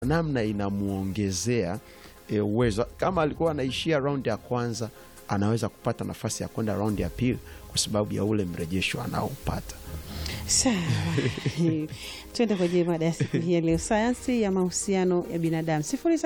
namna inamuongezea e, uwezo. Kama alikuwa anaishia raundi ya kwanza, anaweza kupata nafasi ya kwenda raundi ya pili kwa sababu ya ule mrejesho anaopata. Sawa, tuende kwenye mada ya siku hii ya leo, sayansi ya mahusiano ya binadamu.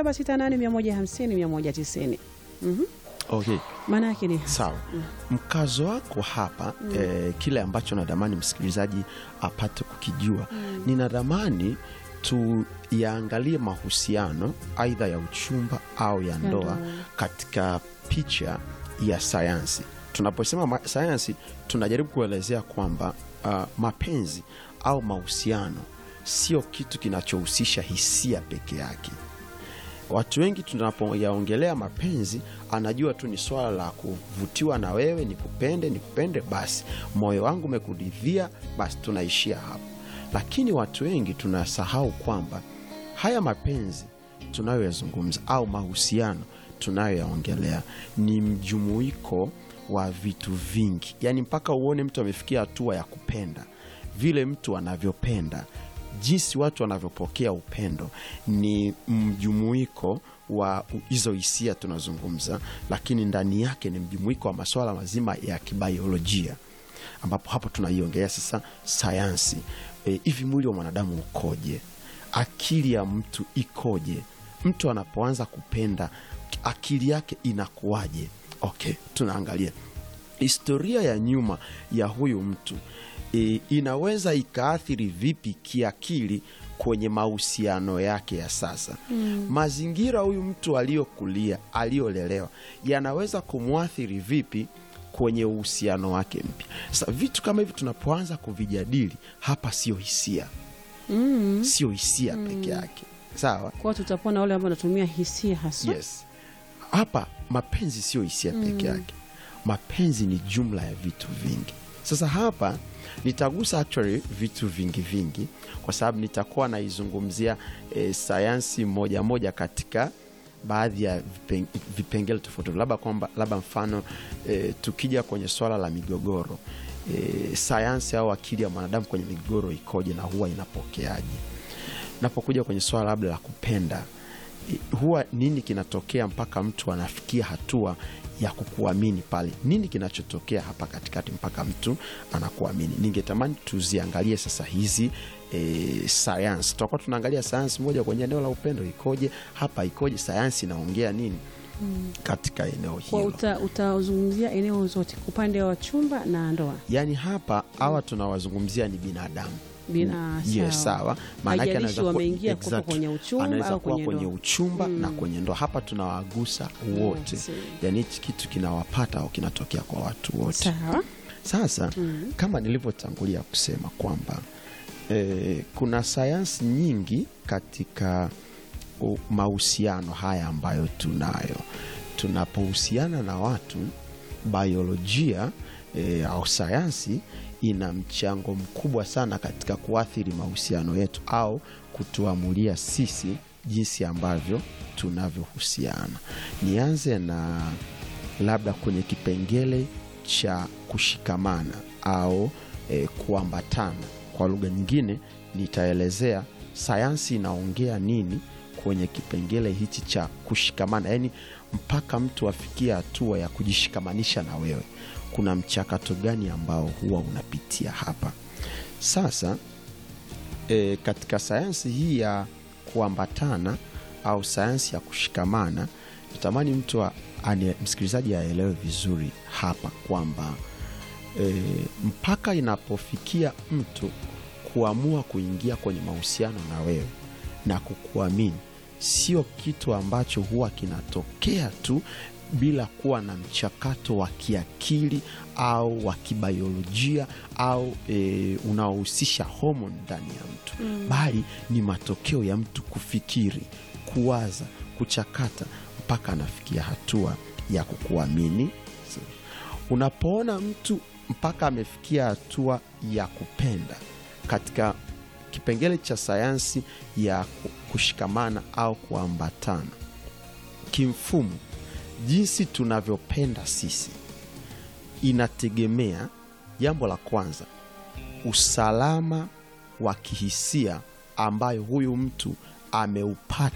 0768150190. Mhm. Okay, Maana yake ni sawa. Mkazo wako hapa eh, kile ambacho nadamani msikilizaji apate kukijua, ninadhamani tuyaangalie mahusiano aidha ya uchumba au ya ndoa ndoa. katika picha ya sayansi. Tunaposema ma- sayansi, tunajaribu kuelezea kwamba uh, mapenzi au mahusiano sio kitu kinachohusisha hisia peke yake. Watu wengi tunapoyaongelea mapenzi, anajua tu ni swala la kuvutiwa na wewe, nikupende, nikupende, basi moyo wangu umekuridhia, basi tunaishia hapo. Lakini watu wengi tunasahau kwamba haya mapenzi tunayoyazungumza au mahusiano tunayoyaongelea ni mjumuiko wa vitu vingi, yaani mpaka uone mtu amefikia hatua ya kupenda vile mtu anavyopenda jinsi watu wanavyopokea upendo ni mjumuiko wa hizo hisia tunazungumza, lakini ndani yake ni mjumuiko wa masuala mazima ya kibaiolojia, ambapo hapo tunaiongelea sasa sayansi. E, hivi mwili wa mwanadamu ukoje? Akili ya mtu ikoje? Mtu anapoanza kupenda akili yake inakuwaje? Okay, tunaangalia historia ya nyuma ya huyu mtu e, inaweza ikaathiri vipi kiakili kwenye mahusiano yake ya sasa. Mazingira huyu mtu aliyokulia, aliyolelewa yanaweza kumwathiri vipi kwenye uhusiano wake mpya. Sasa vitu kama hivi tunapoanza kuvijadili hapa, sio hisia, sio hisia peke yake, sawa? kwa tutakuwa na wale ambao wanatumia hisia haswa. Yes. Hapa mapenzi sio hisia peke yake, mapenzi ni jumla ya vitu vingi. Sasa hapa nitagusa actually vitu vingi vingi, kwa sababu nitakuwa naizungumzia eh, sayansi moja moja katika baadhi ya vipen- vipengele tofauti, labda kwamba labda mfano eh, tukija kwenye swala la migogoro eh, sayansi au akili ya mwanadamu kwenye migogoro ikoje na huwa inapokeaje? Napokuja kwenye swala labda la kupenda i- huwa nini kinatokea mpaka mtu anafikia hatua ya kukuamini pale? Nini kinachotokea hapa katikati mpaka mtu anakuamini? Ningetamani tuziangalie sasa hizi e, sayansi. Tutakuwa tunaangalia sayansi moja kwenye eneo la upendo ikoje, hapa ikoje, sayansi inaongea nini katika eneo Kwa hilo. uta- utazungumzia eneo zote, upande wa chumba na ndoa. Yaani hapa hawa tunawazungumzia ni binadamu Bina- Yes, sawa. sawa. Maana yake Haijalishi anaweza kuwa- wameingia kutoka exact. kwenye uchumba anaweza au kuwa kwenye kwenye ndoa. uchumba na kwenye ndoa. Hapa tunawagusa wote, Wote. yaani hichi kitu kinawapata au kinatokea kwa watu wote. Sawa. Sasa kama nilivyotangulia kusema kwamba eh, kuna sayansi nyingi katika u- mahusiano haya ambayo tunayo. Tunapohusiana na watu, biolojia eh, au sayansi ina mchango mkubwa sana katika kuathiri mahusiano yetu au kutuamulia sisi jinsi ambavyo tunavyohusiana. Nianze na labda kwenye kipengele cha kushikamana au e, kuambatana. Kwa lugha nyingine, nitaelezea sayansi inaongea nini kwenye kipengele hichi cha kushikamana, yaani mpaka mtu afikie hatua ya kujishikamanisha na wewe, kuna mchakato gani ambao huwa unapitia hapa. Sasa e, katika sayansi hii ya kuambatana au sayansi ya kushikamana, natamani mtu a- ane- msikilizaji aelewe vizuri hapa kwamba e, mpaka inapofikia mtu kuamua kuingia kwenye mahusiano na wewe na kukuamini, sio kitu ambacho huwa kinatokea tu bila kuwa na mchakato wa kiakili au wa kibiolojia au e, unaohusisha homoni ndani ya mtu bali ni matokeo ya mtu kufikiri, kuwaza, kuchakata mpaka anafikia hatua ya kukuamini. Unapoona mtu mpaka amefikia hatua ya kupenda katika kipengele cha sayansi ya ku- kushikamana au kuambatana, kimfumo, jinsi tunavyopenda sisi inategemea, jambo la kwanza, usalama wa kihisia ambayo huyu mtu ameupata